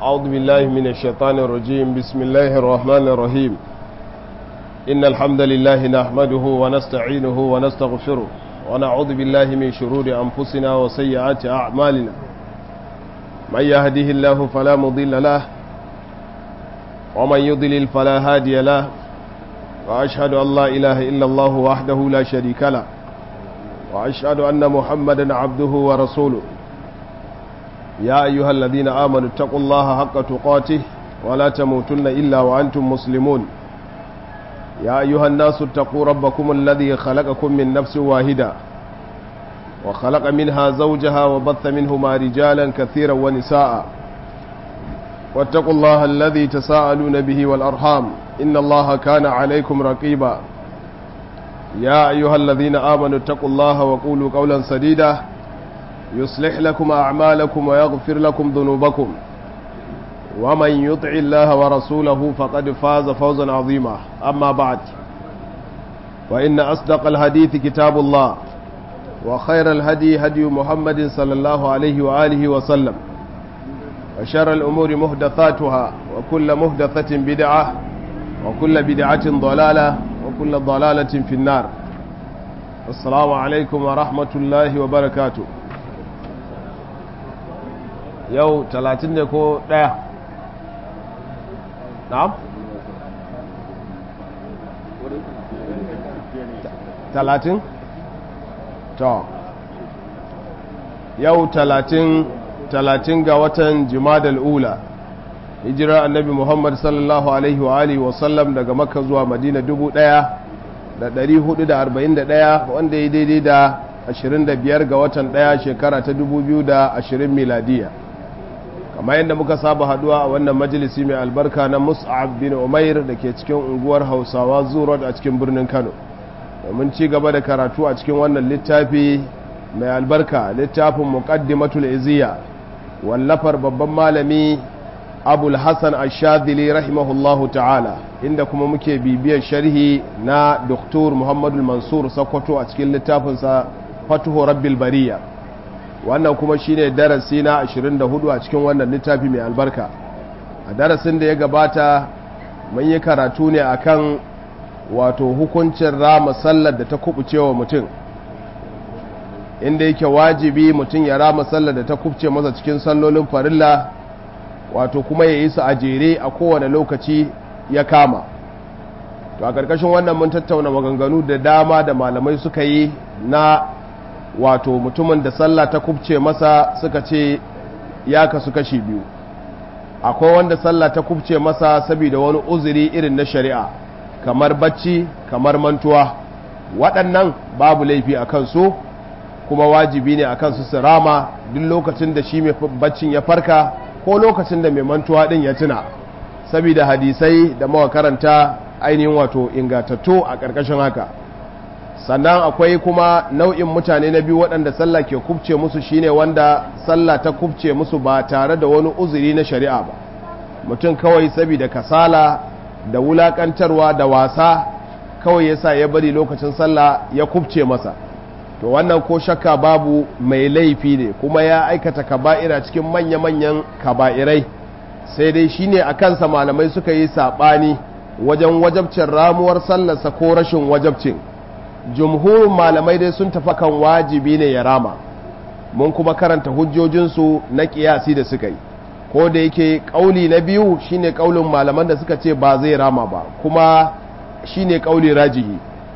أعوذ بالله من الشيطان الرجيم بسم الله الرحمن الرحيم إن الحمد لله نحمده ونستعينه ونستغفره ونعوذ بالله من شرور أنفسنا وسيئات أعمالنا من يهده الله فلا مضل له ومن يضلل فلا هادي له وأشهد أن لا إله إلا الله وحده لا شريك له وأشهد أن محمدا عبده ورسوله يا أيها الذين آمنوا اتقوا الله حق تقاته ولا تموتن إلا وأنتم مسلمون يا أيها الناس اتقوا ربكم الذي خلقكم من نفس واحدة وخلق منها زوجها وبث منهما رجالا كثيرا ونساء واتقوا الله الذي تساءلون به والأرحام إن الله كان عليكم رقيبا يا أيها الذين آمنوا اتقوا الله وقولوا قولا سديدا يصلح لكم أعمالكم ويغفر لكم ذنوبكم ومن يطع الله ورسوله فقد فاز فوزا عظيما أما بعد وإن أصدق الحديث كتاب الله وخير الهدي هدي محمد صلى الله عليه وآله وسلم وشر الأمور مهدثاتها وكل مهدثة بدعة وكل بدعة ضلالة وكل ضلالة في النار السلام عليكم ورحمة الله وبركاته yau talatin ne ko ɗaya na'am talatin to yau talatin talatin ga watan jimadal ula hijirar annabi muhammad sallallahu alaihi wa alihi wasallam daga makka zuwa madina dubu ɗaya da ɗari hudu da arba'in da ɗaya wanda ya daidai da ashirin da biyar ga watan ɗaya shekara ta dubu biyu da ashirin miladiya kamar yadda muka saba haduwa a wannan majalisi mai albarka na mus'ab bin umair da ke cikin unguwar hausawa zurot a cikin birnin kano domin ci gaba da karatu a cikin wannan littafi mai albarka littafin muqaddimatul iziya wallafar babban malami abul hassan ashadili rahimahullahu ta'ala inda kuma muke bibiyar sharhi na doktor muhammadu mansur sakwato a cikin littafinsa fatuhu rabbil bariya wannan kuma shine darasi na 24 a cikin wannan littafi mai albarka a darasin da ya gabata mun yi karatu ne akan wato hukuncin rama sallar da ta kubuce wa mutum inda yake wajibi mutum ya rama sallar da ta kubuce masa cikin sallolin farilla wato kuma ya yi su a jere a kowane lokaci ya kama to a ƙarƙashin wannan mun tattauna maganganu da dama da malamai suka yi na wato mutumin da sallah ta kubce masa suka ce ya kasu kashi biyu akwai wanda sallah ta kubce masa saboda wani uzuri irin na shari'a kamar bacci kamar mantuwa waɗannan babu laifi a kansu kuma wajibi ne a kansu su rama duk lokacin da shi mai baccin ya farka ko lokacin da mai mantuwa ɗin ya tuna saboda hadisai da mawa karanta ainihin wato ingatattu a ƙarƙashin haka sannan akwai kuma nau'in mutane na biyu waɗanda sallah ke kubce musu shine wanda sallah ta kubce musu ba tare da wani uzuri na shari'a ba mutum kawai saboda kasala da wulakantarwa da wasa kawai yasa ya bari lokacin sallah ya kubce masa to wannan ko shakka babu mai laifi ne kuma ya aikata kaba'ira cikin manya-manyan kaba'irai sai dai shine a kansa malamai suka yi saɓani wajen wajabcin ramuwar sallarsa ko rashin wajabcin jumhurin malamai dai sun tafi kan wajibi ne ya rama mun kuma karanta hujjojinsu na kiyasi da suka yi ko da yake kauli na biyu shine kaulin malaman da suka ce ba zai rama ba kuma shine kauli rajihi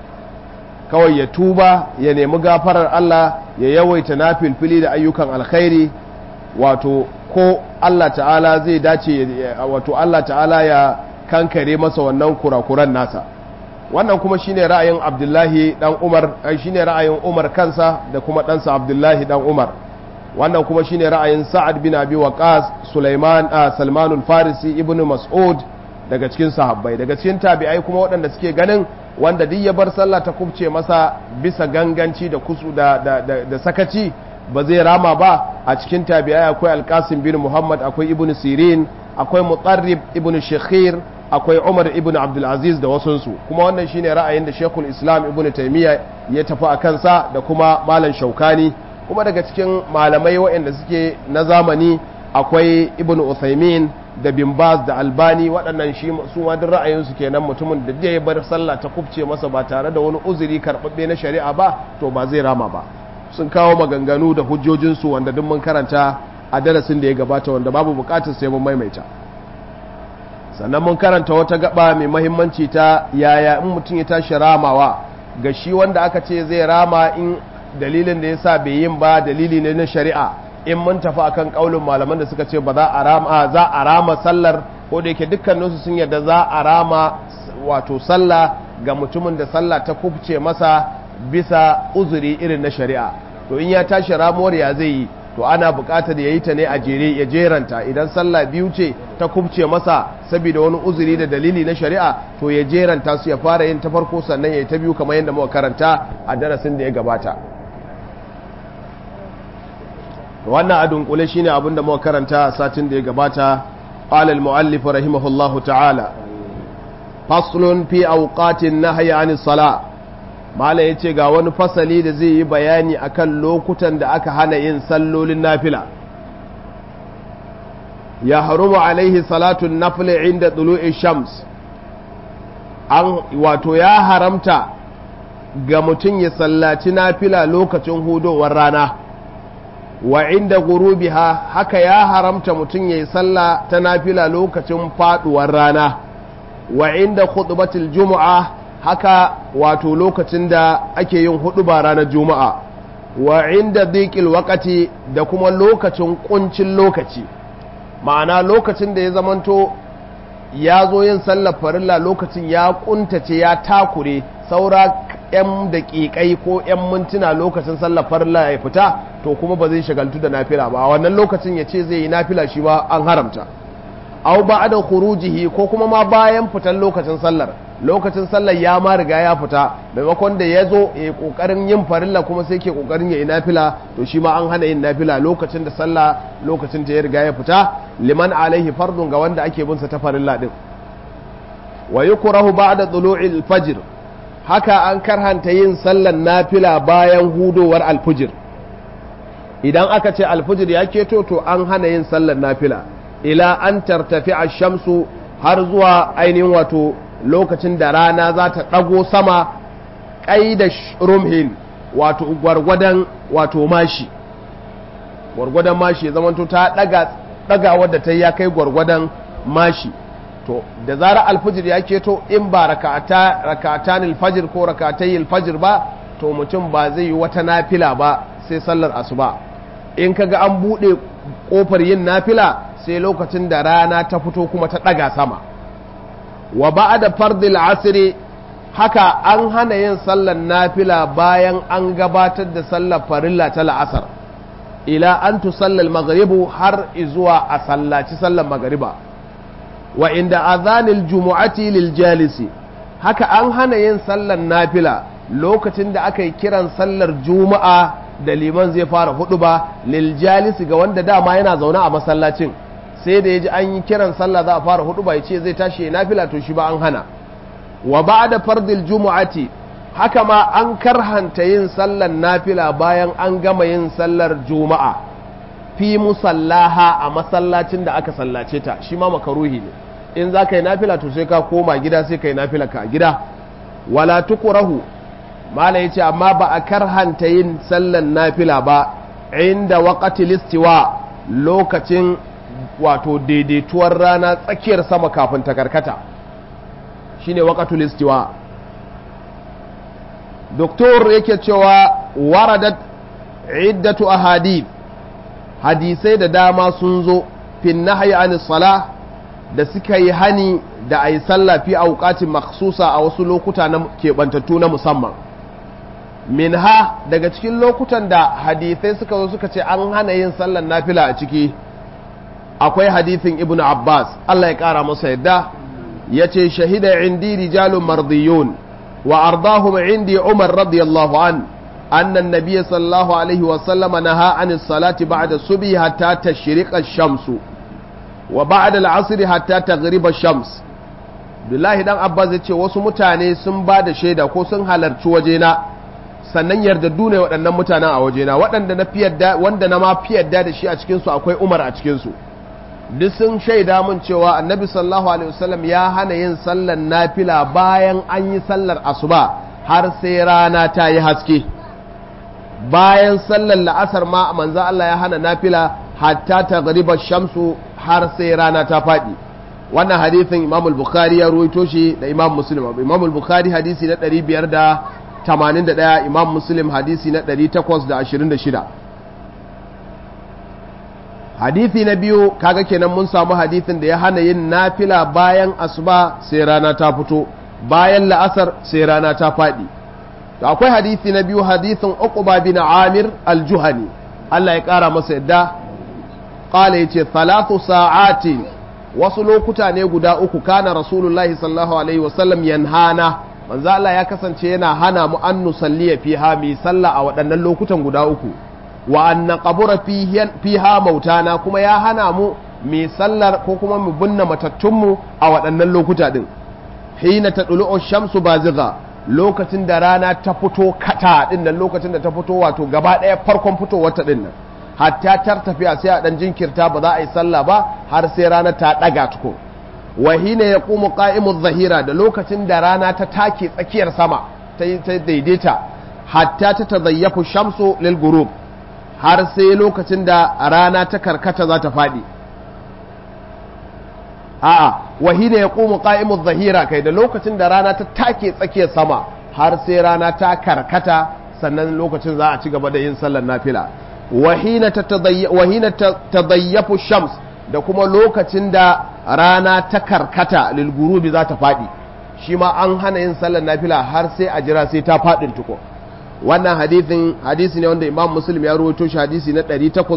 kawai ya tuba ya nemi gafarar Allah ya yawaita na filfili da ayyukan alkhairi wato ko Allah ta'ala zai dace wato Allah ta'ala ya kankare masa wannan kurakuran nasa wannan kuma shine ra'ayin abdullahi dan umar shine ra'ayin umar kansa da kuma ɗansa abdullahi dan umar wannan kuma shine ra'ayin sa'ad bin abi waqas sulaiman salmanul farisi ibnu mas'ud daga cikin sahabbai daga cikin tabi'ai kuma waɗanda suke ganin wanda duk ya bar sallah ta kubce masa bisa ganganci da kusu da, da, da, da sakaci ba zai rama ba a cikin tabi'ai akwai alkasim bin muhammad akwai ibnu sirin akwai mutarrib ibnu shekhir akwai umar ibn abdulaziz da wasunsu kuma wannan shine ra'ayin da shekul islam ibn taimiyya ya tafi a kansa da kuma malam shaukani kuma daga cikin malamai waɗanda suke na zamani akwai ibn uthaymin da bin baz da albani waɗannan shi su ma duk ra'ayinsu kenan mutumin da ya bar sallah ta kubce masa ba tare da wani uzuri karɓaɓɓe na shari'a ba to ba zai rama ba sun kawo maganganu da hujjojinsu wanda duk mun karanta a darasin da ya gabata wanda babu bukatar sai mun maimaita sannan mun karanta wata gaba mai mahimmanci ta yaya in mutum ya tashi ramawa ga shi wanda aka ce zai rama in dalilin da yasa bai yin ba dalili ne na shari'a in mun tafi akan kaulin malaman da suka ce ba za a rama za a rama sallar ko da yake dukkaninsu sun yarda za a rama wato sallah ga mutumin da sallah ta kubce masa bisa uzuri irin na shari'a to in ya tashi ramuwar ya zai yi to ana buƙatar ya yi ta ne a jere ya jeranta idan sallah biyu ce ta kubce masa saboda wani uzuri da dalili na shari'a to ya jeranta su ya fara yin ta farko sannan ya yi ta biyu kamar yadda muka karanta a darasin da ya gabata wannan a dunkule shine abin da muka karanta a satin da ya gabata qala al-muallif rahimahullahu ta'ala faslun fi awqatin nahyi 'anis salah mala ya ce ga wani fasali da zai yi bayani akan lokutan da aka hana yin sallolin nafila ya harumu alaihi salatun nafila inda tulu'i shams an wato ya haramta ga mutum ya sallaci nafila lokacin hudowar rana wa inda gurubiha haka ya haramta mutum ya yi salla ta nafila lokacin faduwar rana wa inda khutbatul jumu'a haka wato lokacin da ake yin hudu ba ranar juma'a wa inda dhiqil waqati da kuma lokacin kuncin lokaci ma'ana lokacin da ya zamanto ya zo yin sallar farilla lokacin ya kuntace ya takure saura yan daƙiƙai ko yan mintuna lokacin sallar farilla ya fita to kuma ba zai shagaltu da nafila ba a wannan lokacin ya ce zai yi nafila shi ba an haramta au ba'da khurujihi ko kuma ma bayan fitan lokacin sallar lokacin sallar ya ma riga ya fita maimakon da ya zo ya kokarin yin farilla kuma sai ke kokarin ya yi nafila to shi ma an hana yin nafila lokacin da sallah lokacin ta ya riga ya fita liman alaihi fardun ga wanda ake bin sa ta farilla din wa yukrahu ba'da tulu'il fajr haka an karhanta yin sallar nafila bayan hudowar alfujir idan aka ce alfujir ya keto to an hana yin sallar nafila ila an tartafi shamsu har zuwa ainihin wato lokacin da rana za ta ɗago sama ƙaida rumhin wato gwargwadon wato mashi gwargwadon mashi zamanto ta ɗaga wadda ta ya kai gwargwadon mashi to da zara alfajir ya keto in ba rakatan alfajir ko rakatai alfajir ba to mutum ba zai yi wata nafila ba sai sallar asuba in kaga an buɗe ƙofar yin nafila sai lokacin da rana ta fito kuma ta ɗaga sama wa ba'da fardil asri haka an hana yin sallar nafila bayan an gabatar da sallar farilla ta la'asar ila an tusallal maghribu har izuwa a sallaci sallar magariba wa inda azanil jumu'ati lil jalisi haka an hana yin sallar nafila lokacin da aka yi kiran sallar juma'a da liman zai fara hudu ba lil jalisi ga wanda dama yana zaune a masallacin sai da ya ji an yi kiran sallah za a fara hudu ba ya ce zai tashi ya nafila to shi ba an hana wa ba'da fardil jumu'ati haka ma an karhanta yin sallar nafila bayan an gama yin sallar juma'a fi musallaha a masallacin da aka sallace ta shi ma makaruhi ne in za ka yi nafila to sai ka koma gida sai ka yi nafila ka a gida wala tukurahu mala ya ce amma ba a karhanta yin sallar nafila ba inda waƙati listiwa lokacin wato daidaituwar rana tsakiyar sama kafin ta karkata shine waqatul istiwa doktor yake cewa waradat iddatu ahadith hadisai da dama sun zo fin nahyi anis sala da suka yi hani da ayi sallah fi auqatin makhsusa a wasu lokuta na keɓantattu na musamman minha daga cikin lokutan da hadisai suka zo suka ce an hana yin sallar nafila a ciki akwai hadithin ibn abbas Allah ya kara masa yadda ya ce shahida indi rijalun mardiyun wa ardahum indi umar radiyallahu an annan nabiyya sallallahu alaihi wa sallama naha an salati ba'da subhi hatta tashriqa shamsu wa ba'da al-asr hatta taghriba shams Abdullahi dan Abbas ya ce wasu mutane sun ba da shaida ko sun halarci wajena sannan yardaddu ne waɗannan mutanen a wajena waɗanda na fi yadda wanda na ma fi yadda da shi a cikinsu akwai Umar a cikinsu duk sun shaida mun cewa annabi sallallahu alaihi wasallam ya hana yin sallar nafila bayan an yi sallar asuba har sai rana ta yi haske bayan sallar la'asar ma manzo Allah ya hana nafila hatta ta gariba shamsu har sai rana ta faɗi wannan hadithin imam al-bukhari ya ruwaito shi da imam muslim imam al-bukhari hadisi na 581 imam muslim hadisi na 826 hadithi na biyu kaga kenan mun samu hadithin da ya hana yin nafila bayan asuba sai rana ta fito bayan la'asar sai rana ta faɗi to akwai hadithi na biyu hadithin uqba bin amir al-juhani Allah ya ƙara masa yadda qala yace thalathu sa'atin wasu lokuta ne guda uku kana rasulullahi sallallahu alaihi wasallam yanhana manzo Allah ya kasance yana hana mu an nusalliya fiha mi sallah a waɗannan lokutan guda uku wa an naqbura fiha mautana kuma ya hana mu mi sallar ko kuma mu binne matattunmu a waɗannan lokuta din hina tadlu'u shamsu baziga lokacin da rana ta fito kata din nan lokacin da ta fito wato gaba ɗaya farkon fitowar ta din nan hatta tar tafiya sai a dan jinkirta ba za a yi sallah ba har sai rana ta daga tuko wa hina yaqumu qa'imu zahira da lokacin da rana ta take tsakiyar sama ta daidaita hatta ta tazayyafu shamsu lil ghurub har sai lokacin da rana ta karkata za ta fadi a'a wa hina yaqumu qa'imu zahira kai da lokacin da rana ta take tsakiyar sama har sai rana ta karkata sannan lokacin za a ci gaba da yin sallar nafila wahina tadayyafu shams da kuma lokacin da rana ta karkata lilgurubi za ta faɗi shi ma an hana yin sallar nafila har sai a jira sai ta faɗin tuko wannan hadithin hadisi ne wanda imam muslim ya rawaito shi hadisi na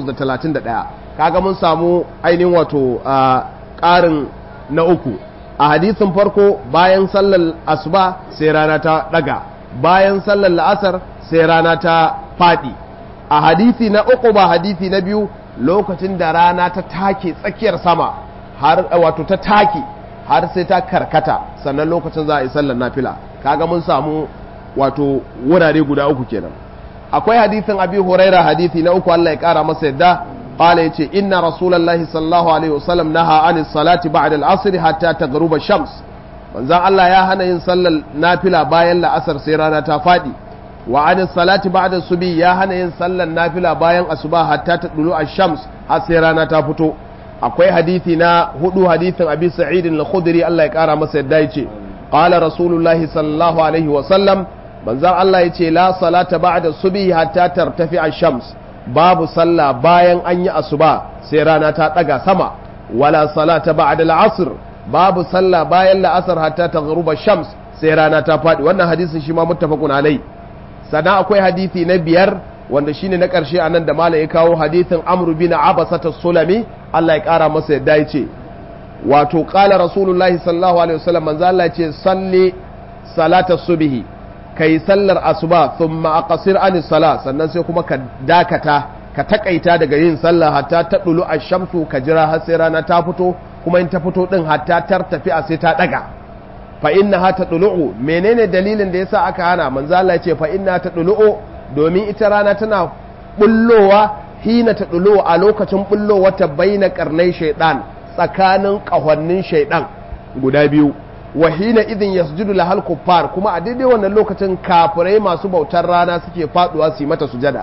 831 kaga mun samu ainihin wato ƙarin na uku a hadisin farko bayan sallar asuba sai rana ta ɗaga bayan sallar la'asar sai rana ta faɗi a hadithi na uku ba hadithi na biyu lokacin da rana ta take tsakiyar sama har wato ta take har sai ta karkata sannan lokacin za a yi sallar nafila kaga mun samu wato wurare guda uku kenan akwai hadithin abi huraira hadithi na uku Allah ya kara masa yadda qala yace inna rasulullahi sallallahu alaihi wasallam naha anis salati ba'da al-asr hatta taghruba shams manzon Allah ya hana yin sallar nafila bayan la'asar sai rana ta fadi wa an salati ba'da subi ya hana yin sallar nafila bayan asuba hatta ta dulu ash-shams har sai rana ta fito akwai hadisi na hudu hadisin abi sa'id al-khudri Allah ya kara masa yadda yace qala rasulullahi sallallahu alaihi wa sallam manzon Allah yace la salata ba'da subi hatta tartafi ash-shams babu sallah bayan an yi asuba sai rana ta daga sama wala salata ba'da al-asr babu sallah bayan la'asar hatta taghruba ash-shams sai rana ta fadi wannan hadisin shi ma muttafaqun alai sannan akwai hadisi na biyar wanda shine na ƙarshe a nan da malam ya kawo hadisin amru bin abasata sulami Allah ya ƙara masa yadda ya ce wato ƙala rasulullahi sallallahu alaihi wasallam manzo Allah ya ce salli salata subhi kai sallar asuba thumma aqsir anis sala sannan sai kuma ka dakata ka takaita daga yin sallah hatta ta dulu ash-shamsu ka jira har sai rana ta fito kuma in ta fito din hatta tartafi a sai ta daga fa inna ha ta ɗulu'u menene dalilin da yasa aka hana manzo Allah ya ce fa inna ta ɗulu'u domin ita rana tana bullowa hina ta ɗulu'u a lokacin bullowa ta baina karnai shaidan tsakanin ƙahonnin shaidan guda biyu wa hina idin yasjudu lahal kuffar kuma a daidai wannan lokacin kafirai masu bautar rana suke faduwa su yi mata sujada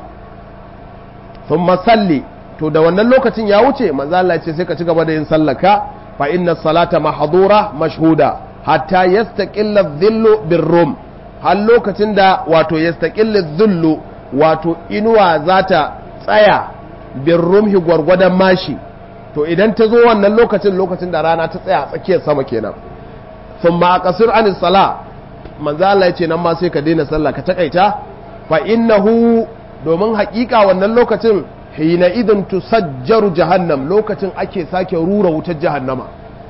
thumma salli to da wannan lokacin ya wuce manzo Allah ya ce sai ka ci gaba da yin sallaka fa inna salata mahdura mashhuda hatta yastaqilla dhillu birrum har lokacin da wato yastaqilla dhillu wato inuwa zata tsaya birrumhi gwargwadon mashi to idan ta zo wannan lokacin lokacin da rana ta tsaya a tsakiyar sama kenan thumma aqsir an sala manzo Allah yace nan ma sai ka daina sallah ka takaita fa innahu domin haƙiƙa wannan lokacin hina idan tusajjaru jahannam lokacin ake sake rura wutar jahannama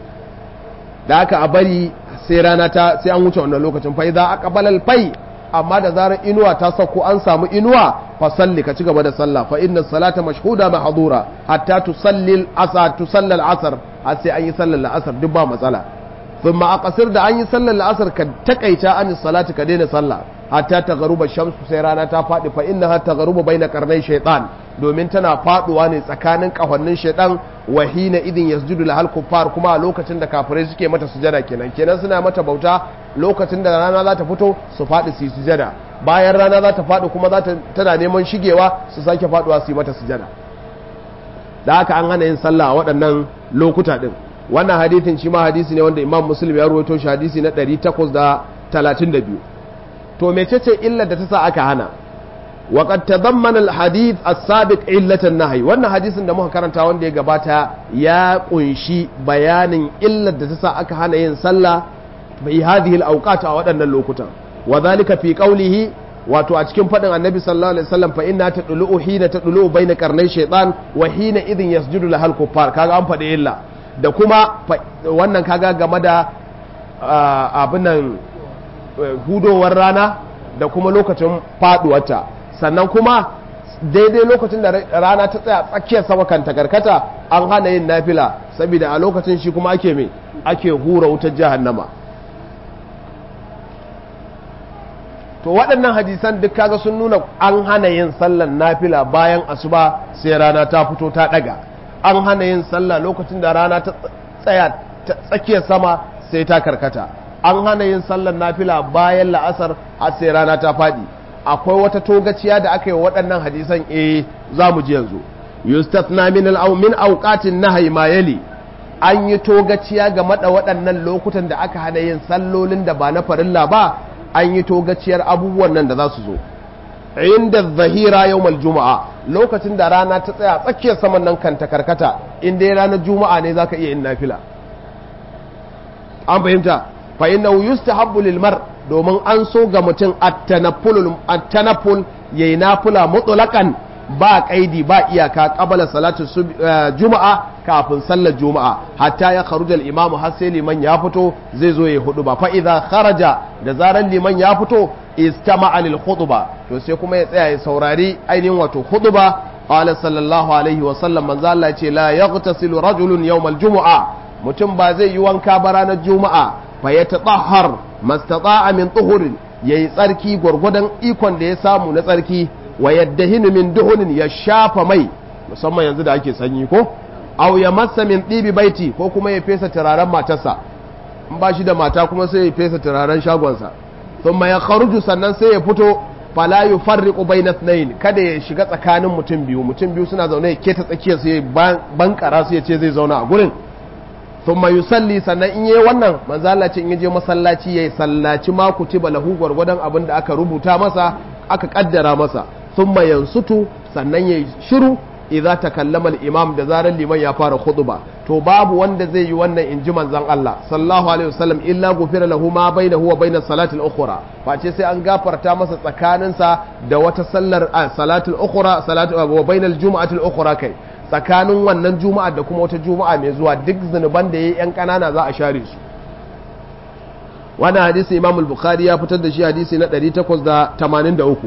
da aka a bari sai rana ta sai an wuce wannan lokacin fa idza aqbala al-fay amma da zarar inuwa ta sauko an samu inuwa fa salli ka ci gaba da sallah fa inna salata mashhuda mahdura hatta tusalli al-asr tusalli al-asr har sai an yi sallar al-asr duk ba matsala thumma aqsir da an yi sallar al-asr ka takaita an salati ka daina sallah hatta tagharuba shamsu sai rana ta fadi fa innaha tagharuba baina qarnai shaytan domin tana faduwa ne tsakanin kahonnin shaytan wa hina idin yasjudu lahal kuffar kuma a lokacin da kafirai suke mata sujada kenan kenan suna mata bauta lokacin da rana za ta fito su fadi su yi sujada bayan rana za ta fadi kuma za ta tana neman shigewa su sake faduwa su yi mata sujada da haka an hana yin sallah a waɗannan lokuta din wannan hadithin shi ma hadisi ne wanda imam muslim ya ruwaito shi hadisi na 832 to mecece illar da ta sa aka hana wa qad tadammana al hadith as-sabiq illatan nahy wannan hadisin da muka karanta wanda ya gabata ya kunshi bayanin illar da ta sa aka hana yin sallah bi hadhihi al-awqat a waɗannan lokutan wa dhalika fi qawlihi wato a cikin faɗin annabi sallallahu alaihi wasallam fa inna tadlu hina tadlu bayna qarnay shaytan wa hina idhin yasjudu lahal kuffar kaga an faɗi illa da kuma wannan kaga game da abinan hudowar rana da kuma lokacin faduwarta sannan kuma daidai lokacin da rana ta tsaya tsakiyar sama kan takarkata an hana yin nafila saboda a lokacin shi kuma ake mai ake hura wutar jahannama to waɗannan hadisan duk kaga sun nuna an hana yin sallan nafila bayan asuba sai rana ta fito ta ɗaga an hana yin sallah lokacin da rana ta tsaya tsakiyar sama sai ta karkata an hana yin sallar nafila bayan la'asar har sai rana ta faɗi akwai wata togaciya da aka yi waɗannan hadisan eh za mu ji yanzu yustathna min al min awqatin nahyi ma yali an yi togaciya game da waɗannan lokutan da aka hana yin sallolin da ba na farilla ba an yi togaciyar abubuwan nan da za su zo inda zahira yawmal juma'a lokacin da rana ta tsaya tsakiyar saman nan kan ta karkata in dai ranar juma'a ne zaka iya yin nafila an fahimta fa innahu yustahabbu lil mar domin an so ga mutum at-tanafful at-tanafful yayi nafila mutlaqan ba kaidi ba iyaka qabala salatu juma'a kafin sallar juma'a hatta ya kharuja al-imam har sai liman ya fito zai zo ya hudu ba fa idza kharaja da zaran liman ya fito istama'a lil khutba to sai kuma ya tsaya ya saurari ainihin wato khutba qala sallallahu alaihi wa sallam manzo Allah ce la yaghtasilu rajulun yawm al-jumu'a mutum ba zai yi wanka ba ranar juma'a fa yatatahhar mastata'a min tuhurin yayi tsarki gwargwadon ikon da ya samu na tsarki wa yaddahinu min duhunin ya shafa mai musamman yanzu da ake sanyi ko aw ya massa min ɗibi baiti ko kuma ya fesa turaren matarsa in ba shi da mata kuma sai ya fesa turaren shagonsa thumma ya kharuju sannan sai ya fito fala yufarriqu bayna ithnayn kada ya shiga tsakanin mutum biyu mutum biyu suna zaune ya keta tsakiyar su ya bankara su ya ce zai zauna a gurin thumma yusalli sannan in yayi wannan manzo Allah ce in yaje masallaci yayi sallaci ma kutiba lahu gwargwadon abin da aka rubuta masa aka kaddara masa thumma yansutu sannan yayi shiru idza takallama al-imam da zaran liman ya fara khutba to babu wanda zai yi wannan inji manzon Allah sallallahu alaihi wasallam illa gufira lahu ma bainahu wa bainas salati al-ukhra face sai an gafarta masa tsakaninsa da wata sallar salatul ukhra salatu wa bainal jumu'ati al-ukhra kai tsakanin wannan juma'a da kuma wata juma'a mai zuwa duk zunuban da yayi yan kanana za a share su wannan hadisi imam al-bukhari ya fitar da shi hadisi na 883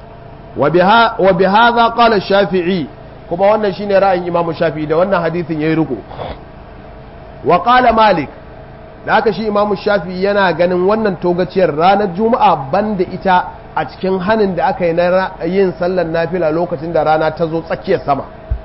wa bi hadha qala shafi'i kuma wannan shine ra'ayin imam shafi'i da wannan hadisin yayi riko wa qala malik da haka shi imam shafi'i yana ganin wannan togaciyar ranar juma'a banda ita a cikin hanin da aka yi na yin sallar nafila lokacin da rana ta zo tsakiyar sama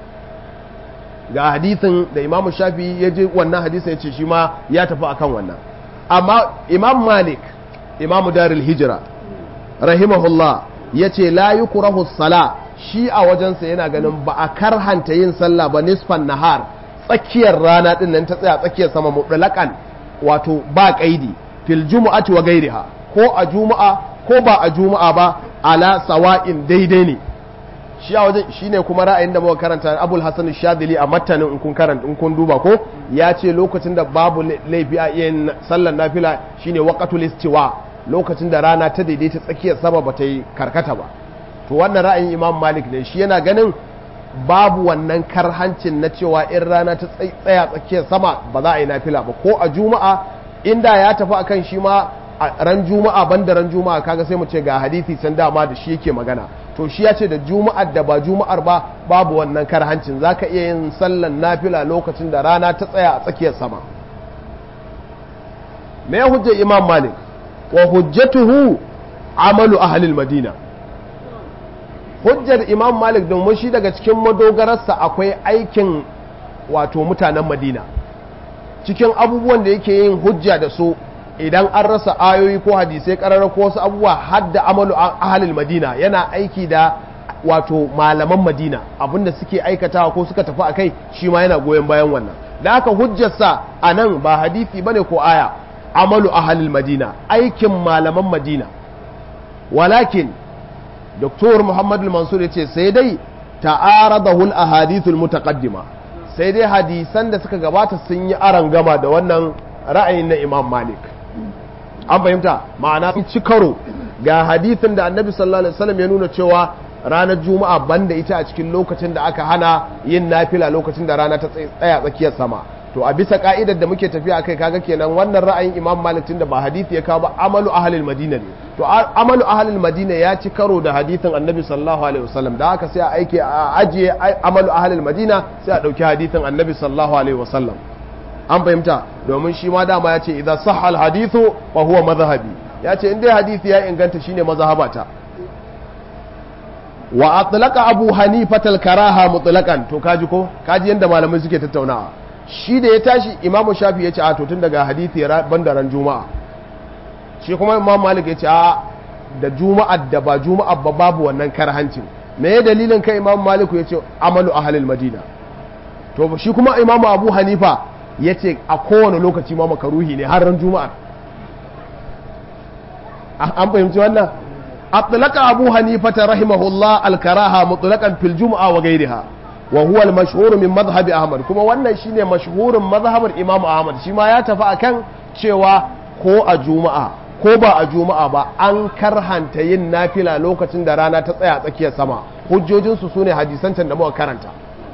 ga hadisin da imam shafi'i ya je wannan hadisin ya ce shi ma ya tafi akan wannan amma imam malik imamu darul hijira rahimahullah ya ce la yi sala shi a wajensa yana ganin ba a karhanta yin sallah ba nisfan nahar tsakiyar rana din nan ta tsaya tsakiyar sama mutlaqan wato ba kaidi fil jumu'ati wa gairiha ko a juma'a ko ba a juma'a ba ala sawa'in daidai ne shi a wajen shine kuma ra'ayin da muka karanta Abul Hasan Shadili a matanin in kun karanta in kun duba ko ya ce lokacin da babu laifi a yin sallar nafila shine waqatul istiwa lokacin da rana ta daidaita tsakiyar sama ba ta yi karkata ba to wannan ra'ayin Imam Malik ne shi yana ganin babu wannan karhancin na cewa in rana ta tsaya tsakiyar sama ba za a yi nafila ba ko a juma'a inda ya tafi akan shi ma ran juma'a banda ran juma'a kaga sai mu ce ga hadisi can dama da shi yake magana to shi ya ce da juma'ar da ba juma'ar ba babu wannan karhancin za ka iya yin sallan nafila lokacin da rana ta tsaya a tsakiyar sama me ya hujjar imam malik wa hujjatuhu amalu ahlil madina hujjar imam malik domin shi daga cikin madogararsa akwai aikin wato mutanen madina cikin abubuwan da yake yin hujja da su idan an rasa ayoyi ko hadisai karara ko wasu abubuwa hadda amalu ahlil madina yana aiki da wato malaman madina abinda suke aikatawa ko suka tafi a kai shi ma yana goyon bayan wannan da aka hujjarsa a nan ba hadisi bane ko aya amalu ahalil madina aikin malaman madina walakin doktor muhammad mansur ya ce sai dai ta'aradahul ahadithul mutaqaddima sai dai hadisan da suka gabata sun yi aran gama da wannan ra'ayin na imam malik an fahimta ma'ana ci karo ga hadithin da annabi sallallahu alaihi wasallam ya nuna cewa ranar juma'a banda ita a cikin lokacin da aka hana yin nafila lokacin da rana ta tsaya tsakiyar sama to a bisa ka'idar da muke tafiya kai kaga kenan wannan ra'ayin imam malik tun da ba hadisi ya kawo ba amalu ahlil madina ne to amalu ahlil madina ya ci karo da hadithin annabi sallallahu alaihi wasallam da haka sai a aike a ajiye amalu ahlil madina sai a dauki hadithin annabi sallallahu alaihi wasallam an fahimta domin shi ma dama ya ce idan sahha al hadithu fa huwa madhhabi ya ce in dai hadisi ya inganta shine mazhabata wa atlaqa abu hanifa karaha mutlaqan to kaji ko kaji yanda malamai suke tattaunawa shi da ya tashi imamu shafi ya ce a to tun daga hadisi banda ran juma'a shi kuma imam malik ya ce a da juma'a da ba juma'a ba babu wannan karhancin me ya dalilin kai imam malik ya ce amalu ahlil madina to shi kuma imamu abu hanifa ya ce a kowane lokaci ma makaruhi ne har ran juma'a an fahimci wannan أطلق أبو حنيفة رحمه الله الكراهة مطلقا في الجمعة وغيرها وهو المشهور من مذهب أحمد كما وانا شيني مشهور مذهب الإمام أحمد شما يتفع كان شوى ko a juma'a ko ba a juma'a ba an karhanta yin nafila lokacin da rana ta tsaya tsakiyar sama hujjojinsu su ne hadisan can da muka karanta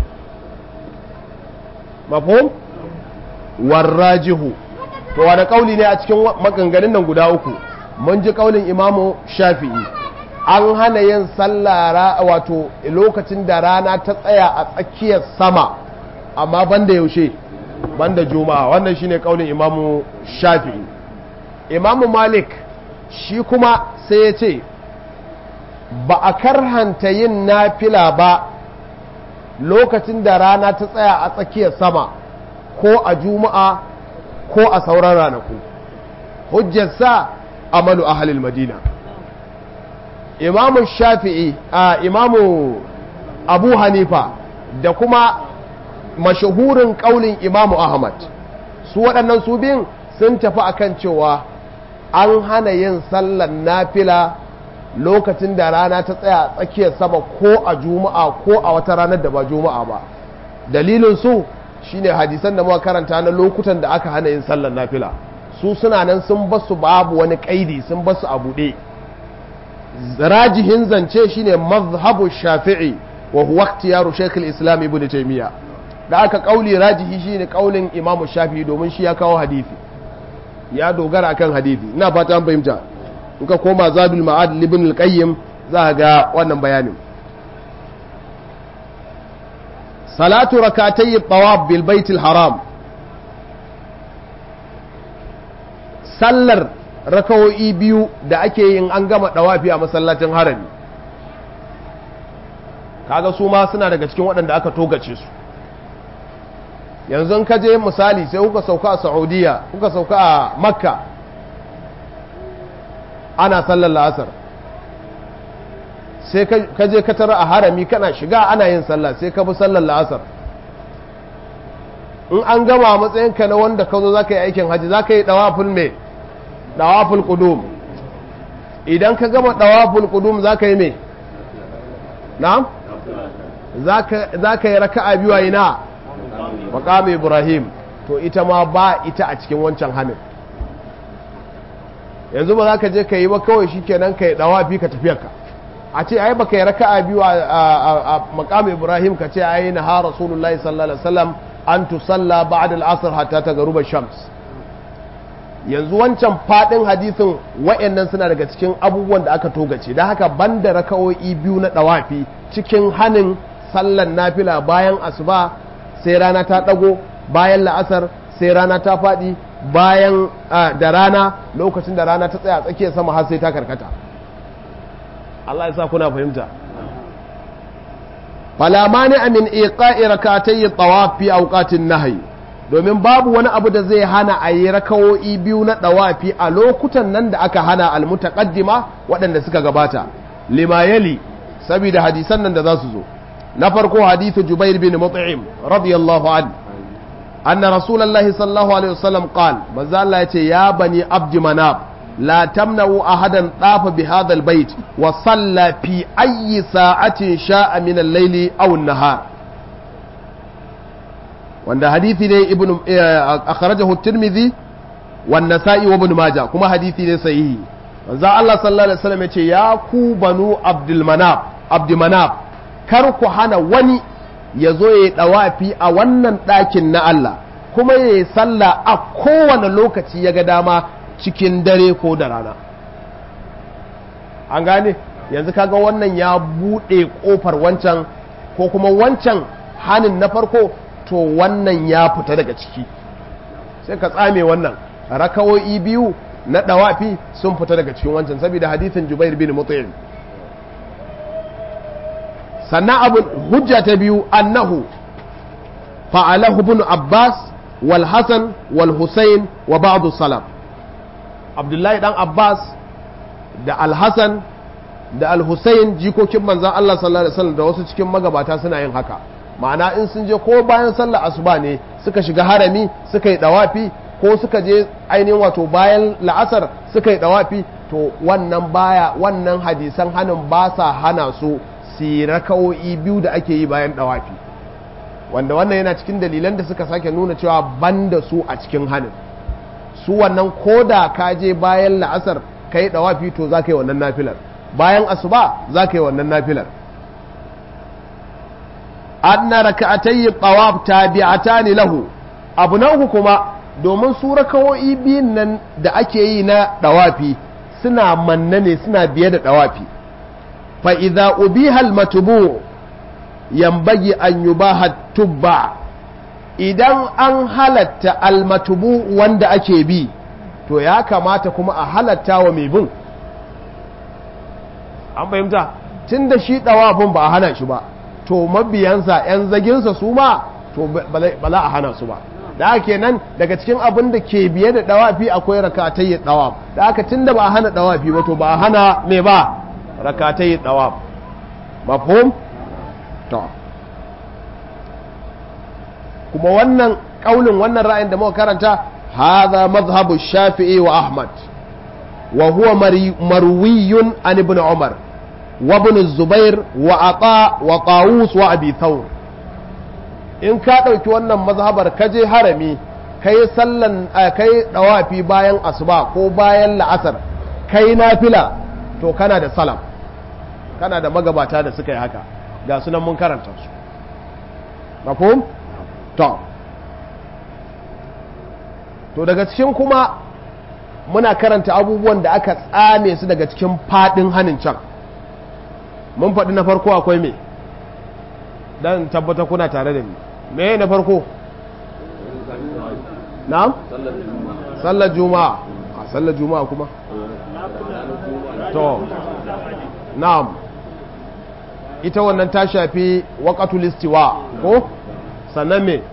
mafhum warrajihu to wani kauli ne a cikin maganganun nan guda uku mun ji kaulin imamu shafi'i an hana yin sallah wato lokacin da rana ta tsaya a tsakiyar sama amma banda yaushe banda juma'a wannan shine kaulin imamu shafi'i imamu malik shi kuma sai ya ce ba a karhanta yin nafila ba lokacin da rana ta tsaya a tsakiyar sama ko a juma'a ko a sauran ranaku hujjarsa amalu ahalil madina imamu shafi'i a imamu abu hanifa da kuma mashahurin kaulin imamu ahmad su waɗannan su biyun sun tafi akan cewa an hana yin sallan nafila lokacin da rana ta tsaya tsakiyar sama ko a juma'a ko a wata ranar da ba juma'a ba dalilin su shine hadisan da muka karanta na lokutan da aka hana yin sallan nafila su suna nan sun basu babu wani kaidi sun basu a buɗe rajihin zance shine mazhabu shafi'i wa huwa ikhtiyaru shaykh al-islam ibn taymiya da aka kauli rajihi shine kaulin imam shafi'i domin shi ya kawo hadisi ya dogara akan hadisi ina fata an fahimta in ka koma zadul ma'ad ibn al-qayyim za ga wannan bayanin salatu rakatay at-tawaf bil bait al-haram sallar rakawo'i biyu da ake yin an gama dawafi a masallacin harami kaga su ma suna daga cikin waɗanda aka togace su yanzu ka je misali sai kuka sauka a saudiya kuka sauka a makka ana sallar la'asar sai ka je ka tara a harami kana shiga ana yin sallah sai ka bi sallar la'asar in an gama a matsayinka na wanda ka zo za ka yi aikin hajji za ka yi ɗawafin mai ɗawafin ƙudum idan ka gama ɗawafin ƙudum za ka yi mai na? za ka yi raka'a biyu a ina maƙam ibrahim to ita ma ba ita a cikin wancan hannun yanzu ba za ka je ka yi ba kawai shi kenan ka yi ɗawafi ka tafiyarka a ce ai ba ka yi raka'a biyu a maƙam ibrahim ka ce ai na ha rasulullahi sallallahu alaihi wasallam an tusalla ba'da al-asr hatta tagruba shams yanzu wancan fadin hadisin wayannan suna daga cikin abubuwan da aka togace dan haka banda raka'o'i biyu na dawafi cikin hanin sallan nafila bayan asuba sai rana ta dago bayan la'asar sai rana ta fadi bayan da rana lokacin da rana ta tsaya tsakiyar sama har sai ta karkata Allah ya sa kuna fahimta fala mani min iqa'i rakatay tawaf fi awqatin nahyi domin babu wani abu da zai hana a yi rakawo'i biyu na dawafi a lokutan nan da aka hana almutaqaddima waɗanda suka gabata lima yali saboda hadisan nan da za su zo na farko hadithu jubair bin mut'im radiyallahu an anna rasulullahi sallallahu alaihi wasallam qal manzo Allah yace ya bani abdi manab la tamna'u ahadan dafa bi hadha albayt wa salla fi ayyi sa'atin sha'a min al-layli aw an-nahar wanda hadithi ne ibn akhrajahu at-tirmidhi wan nasa'i wa ibn majah kuma hadithi ne sahihi manzo Allah sallallahu alaihi wasallam yace ya ku banu abdul manab abdi manab kar ku hana wani ya zo ya yi ɗawafi a wannan ɗakin na Allah kuma ya yi sallah a kowane lokaci ya ga dama cikin dare ko da rana an gane yanzu kaga wannan ya buɗe ƙofar wancan ko kuma wancan hanin na farko to wannan ya fita daga ciki sai ka tsame wannan rakawo'i biyu na ɗawafi sun fita daga cikin wancan saboda hadithin jubair bin mut'im sannan abin hujja ta biyu annahu fa'alahu ibn abbas wal hasan wal husayn wa ba'd salaf abdullahi dan abbas da al hasan da al husayn jikokin manzon Allah sallallahu alaihi wasallam da wasu cikin magabata suna yin haka ma'ana in sun je ko bayan sallar asuba ne suka shiga harami suka yi dawafi ko suka je ainihin wato bayan la'asar suka yi dawafi to wannan baya wannan hadisan hanin ba sa hana su su rakawo'i biyu da ake yi bayan dawafi wanda wannan yana cikin dalilan da suka sake nuna cewa banda su a cikin hannun su wannan koda ka je bayan la'asar ka yi dawafi to za ka yi wannan nafilar bayan asuba za ka yi wannan nafilar anna raka'atayyi tawaf tabi'atani lahu abu na uku kuma domin su rakawo'i biyun nan da ake yi na dawafi suna manna ne suna biye da dawafi فإذا أبيها المتبوع ينبغي أن يباح التبع idan an halatta almatubu wanda ake bi to ya kamata kuma a halatta wa mai bin an fahimta tun da shi ɗawafin ba a hana shi ba to mabiyansa 'yan zaginsa su ma to ba za a hana su ba da ake nan daga cikin abin da ke biye da ɗawafi akwai rakatayyar ɗawaf da aka tun da ba a hana ɗawafi ba to ba a hana me ba rakatai dawab mafhum to kuma wannan kaulin wannan ra'ayin da muka karanta hadha madhhabu shafi'i wa ahmad wa huwa marwiyun an ibn umar wa ibn zubair wa ata wa qawus wa abi thawr in ka dauki wannan mazhabar kaje harami kai sallan kai dawafi bayan asuba ko bayan la'asar kai nafila to kana da salam kana da magabata da suka yi haka ga sunan mun karanta su mafhum to to daga cikin kuma muna karanta abubuwan da aka tsame su daga cikin fadin hannun can mun faɗi na farko akwai me dan tabbata kuna tare da ni me na farko na'am sallar juma'a a sallar juma'a kuma to na'am ita wannan ta shafi waqatul istiwa ko sannan me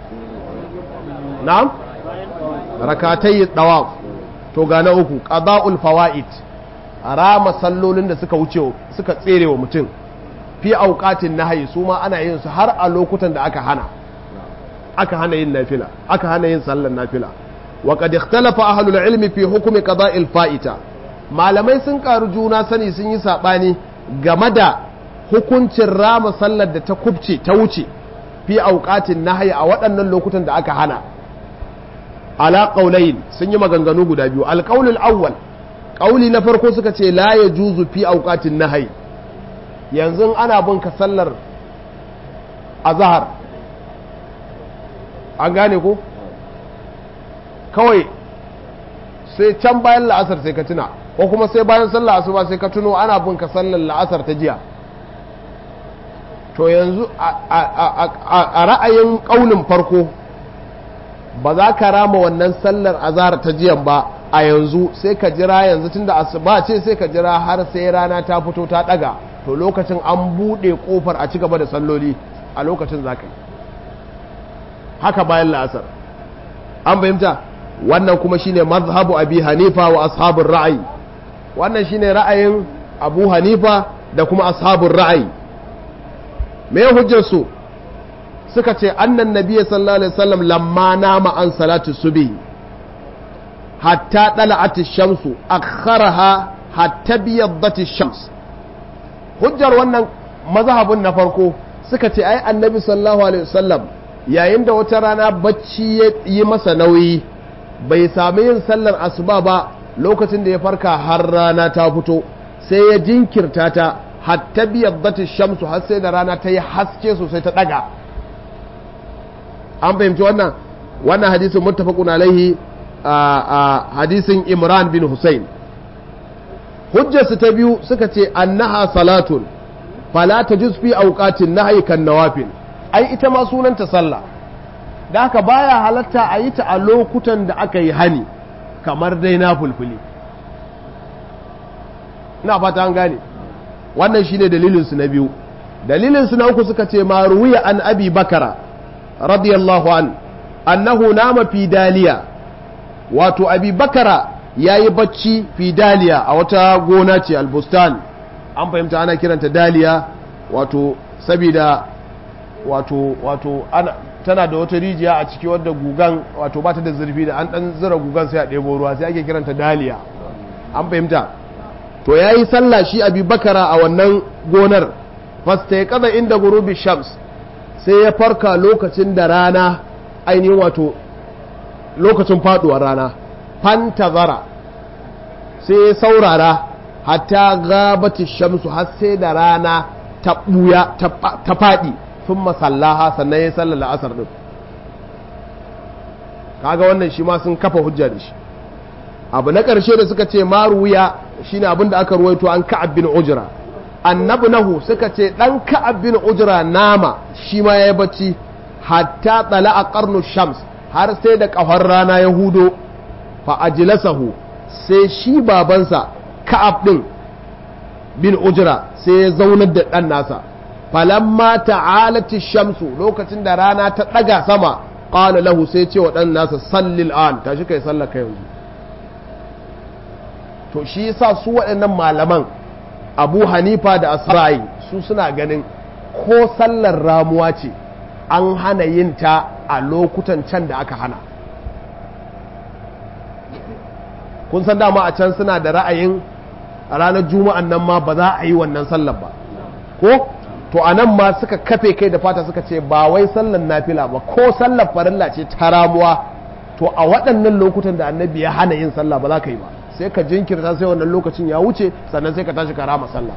na'am rakatai dawaf to ga na uku qada'ul fawaid rama sallolin da suka wuce suka tsere wa mutum fi auqatin nahyi su ma ana yin su har a lokutan da aka hana aka hana yin nafila aka hana yin sallar nafila wa qad ikhtalafa ahlul ilmi fi hukmi qada'il fa'ita malamai sun karu juna sani sun yi sabani game da hukuncin rama sallar da ta kubce ta wuce fi auqatin nahyi a waɗannan lokutan da aka hana ala qaulain sun yi maganganu guda biyu alqaulul awwal qauli na farko suka ce la yajuzu fi auqatin nahyi yanzu ana bin ka sallar azhar an gane ko kawai sai can bayan la'asar sai ka tuna ko kuma sai bayan sallar asuba sai ka tuno ana bin ka sallar la'asar ta jiya to yanzu a ra'ayin ƙaunin farko ba za ka rama wannan sallar azhar ta jiyan ba a yanzu sai ka jira yanzu tunda asuba ce sai ka jira har sai rana ta fito ta daga to lokacin an bude kofar a ci gaba da salloli a lokacin zaka yi haka bayan la'asar an fahimta wannan kuma shine mazhabu abi hanifa wa ashabun ra'ayi wannan shine ra'ayin abu hanifa da kuma ashabun ra'ayi me hujjar su suka ce annan nabiyyi sallallahu alaihi wasallam lamma nama an salatu subhi hatta tala'at ash-shamsu akharaha hatta biyaddat ash-shams hujjar wannan mazhabin na farko suka ce ai annabi sallallahu alaihi wasallam yayin da wata rana bacci ya yi masa nauyi bai sami yin sallar asuba ba lokacin da ya farka har rana ta fito sai ya jinkirta ta hatta biyaddat shamsu har sai da rana ta yi haske sosai ta daga an fahimci wannan wannan hadisin muttafaqun alaihi a hadisin Imran bin Hussein hujjarsu ta biyu suka ce annaha salatun fala tajuz fi awqatin nahyi kan nawafil ai ita ma sunanta sallah da haka baya halatta a yi ta a lokutan da aka yi hani kamar dai na fulfuli ina fata an gane wannan shine dalilinsu na biyu dalilinsu na uku suka ce ma ruwiya an abi bakara radiyallahu an annahu nama fi daliya wato abi bakara ya yi bacci fi daliya a wata gona ce albustan an fahimta ana kiranta daliya wato sabida wato wato ana tana da wata rijiya a ciki wadda gugan wato ba ta da zurfi da an dan zura gugan sai a ɗebo ruwa sai ake kiranta daliya an fahimta to ya yi sallah shi abi bakara a wannan gonar fasta ya kaza inda gurubi shams sai ya farka lokacin da rana ainihin wato lokacin faduwar rana fantazara sai ya saurara hatta gabati shamsu har sai da rana ta buya ta faɗi sun masallaha sannan ya sallar la'asar din kaga wannan shi ma sun kafa hujja da shi abu na ƙarshe da suka ce maruya shine abin da aka ruwaito an ka'ab bin ujra annabi nahu suka ce dan ka'ab bin ujra nama shi ma yayi bacci hatta tsala a qarnu shams har sai da kafar rana ya hudo fa ajlasahu sai shi babansa ka'ab din bin ujra sai ya zaunar da dan nasa falamma ta'alati shamsu lokacin da rana ta daga sama qala lahu sai ce wa dan nasa sallil an tashi kai sallar kai yanzu to shi yasa su waɗannan malaman abu hanifa da asra'i su suna ganin ko sallar ramuwa ce an hana yin ta a lokutan can da aka hana kun san dama a can suna da ra'ayin a ranar juma'an nan ma ba za a yi wannan sallar ba ko to a nan ma suka kafe kai da fata suka ce ba wai sallar nafila ba ko sallar farilla ce ta ramuwa to a waɗannan lokutan da annabi ya hana yin sallah ba za ka yi ba sai ka jinkirta sai wannan lokacin ya wuce sannan sai ka tashi ka rama sallah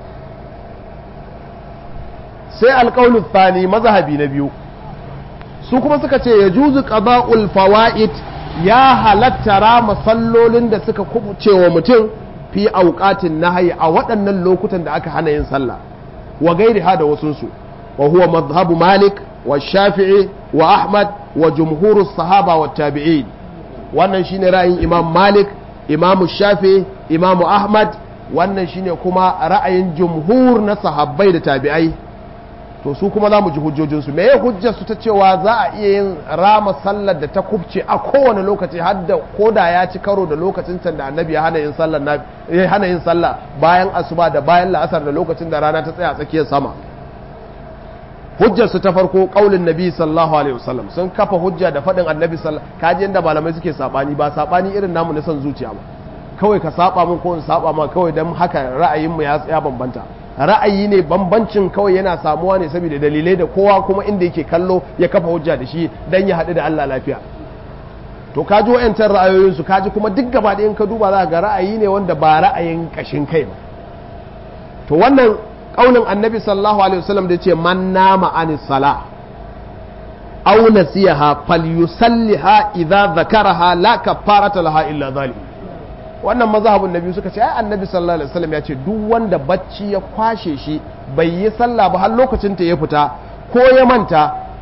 sai alƙaunin thani mazhabi na biyu su kuma suka ce ya juzu qada'ul fawaid ya halatta rama sallolin da suka kubuce wa mutum fi auqatin nahyi a waɗannan lokutan da aka hana yin sallah wa gairi da wasunsu wa huwa madhhabu malik wa shafi'i wa ahmad wa jumhurus sahaba wa tabi'in wannan shine ra'ayin imam malik imamu shafi imamu ahmad wannan shine kuma ra'ayin jumhur na sahabbai da tabi'ai to su kuma za mu ji hujjojinsu me ya hujjar su ta cewa za a iya yin rama sallar da ta kubce a kowane lokaci har da koda ya ci karo da lokacin can da annabi ya hana yin sallar na ya hana yin sallah bayan asuba da bayan la'asar da lokacin da rana ta tsaya a tsakiyar sama hujjar su ta farko kaulin nabi sallallahu alaihi wasallam sun kafa hujja da faɗin annabi sallallahu kaji inda malamai suke sabani ba sabani irin namu na son zuciya ba kawai ka saba min ko in saba ma kawai dan haka ra'ayin mu ya ya bambanta ra'ayi ne bambancin kawai yana samuwa ne saboda dalilai da kowa kuma inda yake kallo ya kafa hujja da shi dan ya haɗu da Allah lafiya to kaji wa'yancan ra'ayoyin su kaji kuma duk gaba da in ka duba za ga ra'ayi ne wanda ba ra'ayin kashin kai ba to wannan kaulin annabi sallallahu alaihi wasallam da ce man nama an sala aw nasiyaha falyusalliha idza zakaraha la kafarata laha illa zalim wannan mazhabin nabi suka ce ai annabi sallallahu alaihi wasallam ya ce duk wanda bacci ya kwashe shi bai yi sallah ba har lokacin ta ya fita ko ya manta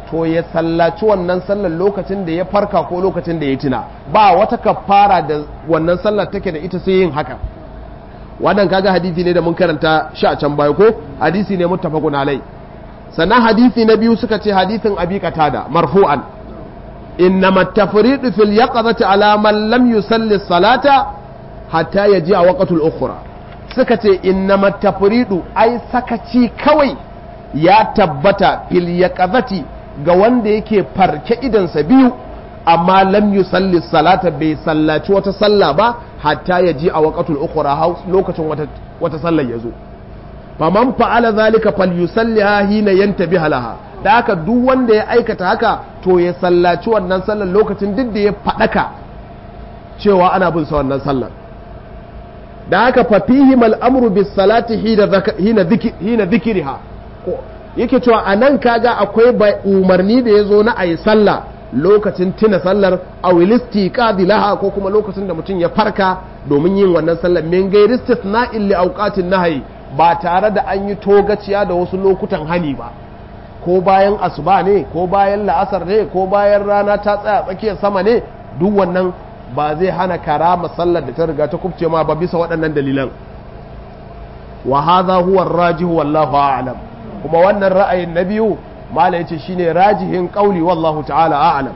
to ya sallaci wannan sallar lokacin da ya farka ko lokacin da ya tuna ba wata kafara da wannan sallar take da ita sai yin haka wannan kaga hadisi ne da mun karanta shi a can baya ko hadisi ne muttafaqun alai sannan hadisi na biyu suka ce hadisin abi qatada marfu'an innama tafridu fil yaqظati ala man lam yusalli salata hatta yaji a waqtul ukhra suka ce innama tafridu ai sakaci kawai ya tabbata fil yaqظati ga wanda yake farke idansa biyu amma lam yusalli salata bai sallaci wata sallah ba hatta ya ji a waqatul ukhra lokacin wata wata sallar yazo faman fa'ala zalika falyusalliha hina yantabiha laha da haka duk wanda ya aikata haka to ya sallaci wannan sallar lokacin duk da ya fadaka cewa ana bin sa wannan sallar da haka fa fihim al-amru bis salati hina hina dhikriha yake cewa anan kaga akwai umarni da yazo na ayi sallah lokacin tuna sallar awilisti laha ko kuma lokacin da mutum ya farka domin yin wannan sallar min gairi istisna'in li awqatin nahyi ba tare da an yi togaciya da wasu lokutan hani ba ko bayan asuba ne ko bayan la'asar ne ko bayan rana ta tsaya tsakiyar sama ne duk wannan ba zai hana karama sallar da ta riga ta kubce ma ba bisa waɗannan dalilan wa hadha huwa ar-rajihu wallahu a'lam kuma wannan ra'ayin na biyu mala yace shine rajihin qauli wallahu ta'ala a'lam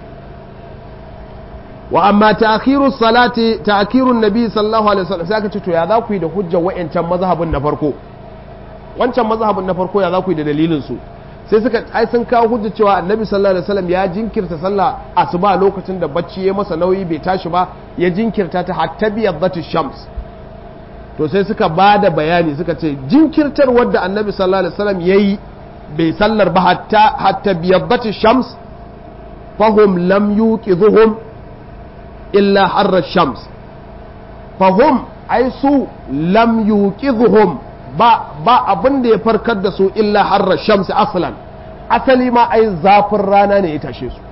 wa amma ta'khiru salati ta'khiru nabi sallallahu alaihi wasallam sai aka ce to ya za ku yi da hujjar wa'ancan mazhabin na farko wancan mazhabin na farko ya za ku yi da dalilin su sai suka ai sun kawo hujja cewa annabi sallallahu alaihi wasallam ya jinkirta sallah asuba lokacin da bacci ya masa nauyi bai tashi ba ya jinkirta ta hatta biyadatu shams to sai suka ba da bayani suka ce jinkirtar wadda annabi sallallahu alaihi wasallam yayi bai sallar ba hatta hatta biyaddati shams fahum lam yuqidhuhum illa harra shams fahum ai su lam yuqidhuhum ba ba abin da ya farkar da su illa harra shams aslan asali ma ai zafin rana ne ya tashe su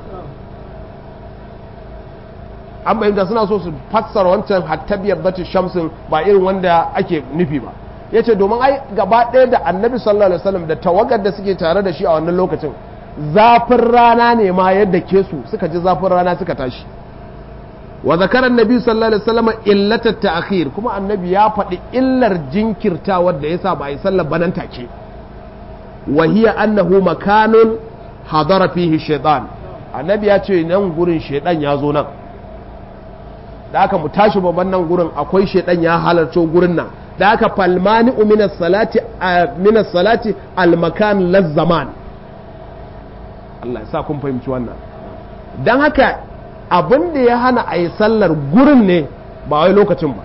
an bayyana suna so su fassara wancan hatta biyaddati shamsin ba irin wanda ake nufi ba ya ce domin ai gaba ɗaya da annabi sallallahu alaihi wasallam da tawagar da suke tare da shi a wannan lokacin zafin rana ne ma yadda ke su suka ji zafin rana suka tashi wa zakara annabi sallallahu alaihi wasallam illatat ta'khir kuma annabi ya faɗi illar jinkirtawar da yasa ba a yi sallar banan take wa hiya annahu makanun hadara fihi shaytan annabi ya ce nan gurin shaytan ya zo nan da aka mu tashi babban nan gurin akwai shaytan ya halarco gurin nan da aka falmani minas salati minas salati almakan lazzaman Allah ya sa kun fahimci wannan don haka abin da ya hana a yi sallar gurin ne ba wai lokacin ba